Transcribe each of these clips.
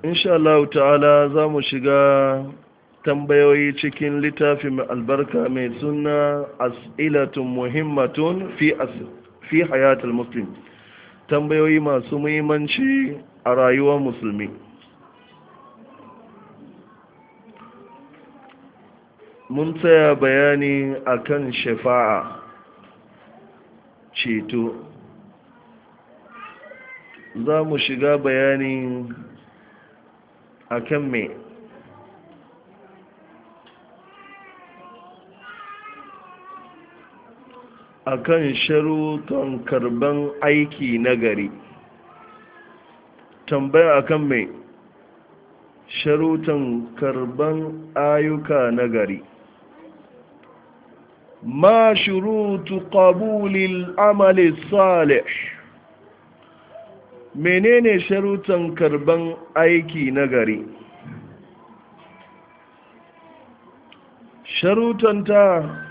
insha Allah ta'ala za mu shiga tambayoyi cikin littafi mai albarka mai suna as'ilatun muhimmatun fi fi hayatul muslim tambayoyi masu muhimmanci a rayuwar musulmi mun tsaya bayani akan shafa'a ceto za mu shiga bayani akan me akan sharutan karban aiki nagari tambaya akan me sharutan karban ayyuka nagari ma shurutu qabulil amali salih menene sharutan karban aiki nagari sharutanta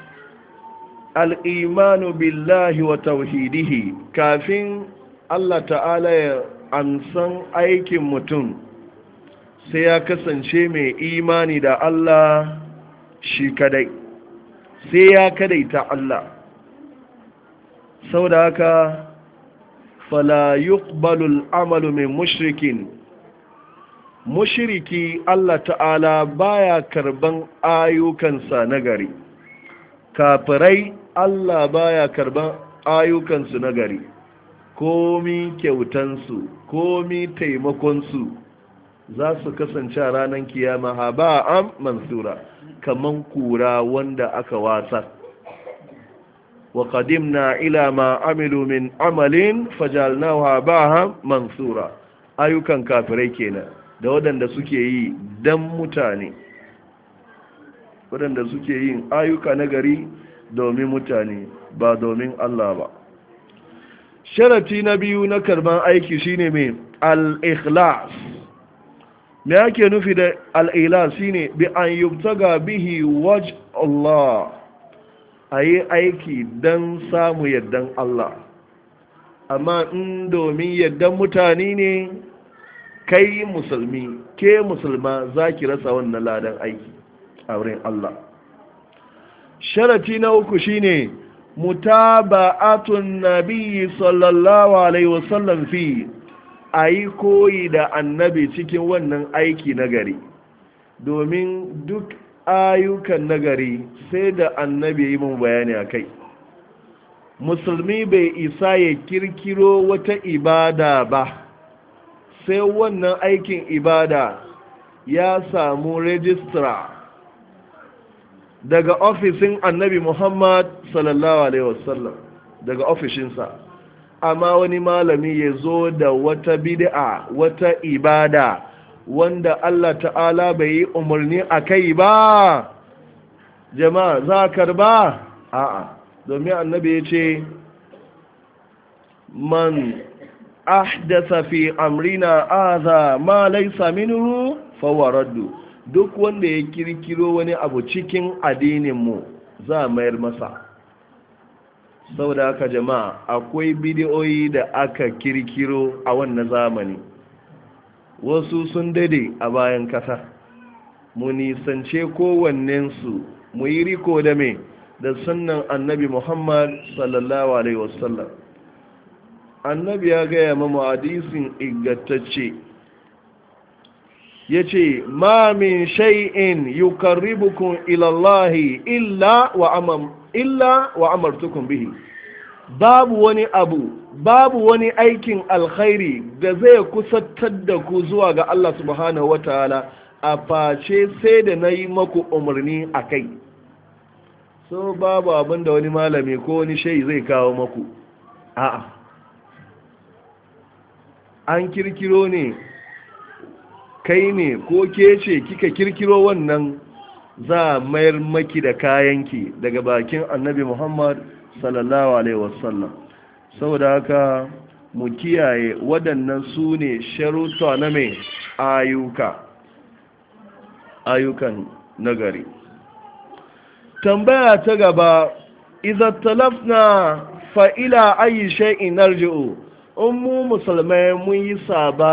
al'imanu billahi wa tauhidihi kafin Allah ta'ala ya amsan aikin mutum sai ya kasance mai imani da Allah shi kadai sai ya kadaita Allah sau da haka fala yuqbalul amalu min mushrikin mushriki Allah ta'ala baya karban ayyukansa nagari kafirai Allah baya karban ayyukansu nagari komi kyautansu komi taimakonsu za su kasance a ranar kiyama ha ba am mansura kaman kura wanda aka wasa wa qadimna ila ma amilu min amalin fajalnahu habaha mansura ayyukan kafirai kenan da waɗanda suke yi dan mutane waɗanda suke yin ayyuka na gari domin mutane ba domin Allah ba sharati na biyu na karban aiki shine mai al-ikhlas me yake nufi da al-ikhlas shine bi an yubtaga bihi waj Allah ayi aiki dan samu yaddan Allah amma in domin yaddan mutane ne kai musulmi ke musulma zaki rasa wannan ladan aiki a wurin Allah sharati na uku shine mutaba'atun nabiyyi sallallahu alaihi wasallam fi ayi koyi da annabi cikin wannan aiki nagari domin duk ayyukan nagari sai da annabi yi mun bayani akai musulmi bai isa ya kirkiro wata ibada ba sai wannan aikin ibada ya samu rejistra daga ofisin annabi muhammad sallallahu alaihi wasallam daga ofishinsa amma wani malami ya zo da wata bid'a wata ibada wanda allah ta'ala bai yi umarni a kai ba jama'a za karba a'a domin annabi ya ce man ahdasa fi amrina aza ma laisa minhu fawaraddu duk wanda ya kirkiro wani abu cikin addininmu za a mayar masa saboda haka jama'a akwai bidiyoyi da aka kirkiro a wannan zamani wasu sun dade a bayan kasa mu nisance kowannensu mu yi riko da me da sunnan annabi muhammad sallallahu alaihi wasallam annabi ya gaya mamu hadisin ingantacce ya ce ma min shay'in yukarribukum ilallahi illa wa amam illa wa amartukum bihi babu wani abu babu wani aikin alkhairi da zai kusantar da ku zuwa ga Allah subhanahu wataala a face sai da na yi maku umarni a kai so babu abin da wani malami ko wani shai zai kawo maku a'a an kirkiro ne kai ne ko ke ce kika kirkiro wannan za a mayar maki da kayanki daga bakin annabi muhammad sallallahu alaihi wasallam saboda haka mu kiyaye waɗannan su ne sharuta na mai ayyuka ayyukan nagari tambaya ta gaba idan talafna fa'ila ayi shay'in narji'u in mu musulmai mun yi saba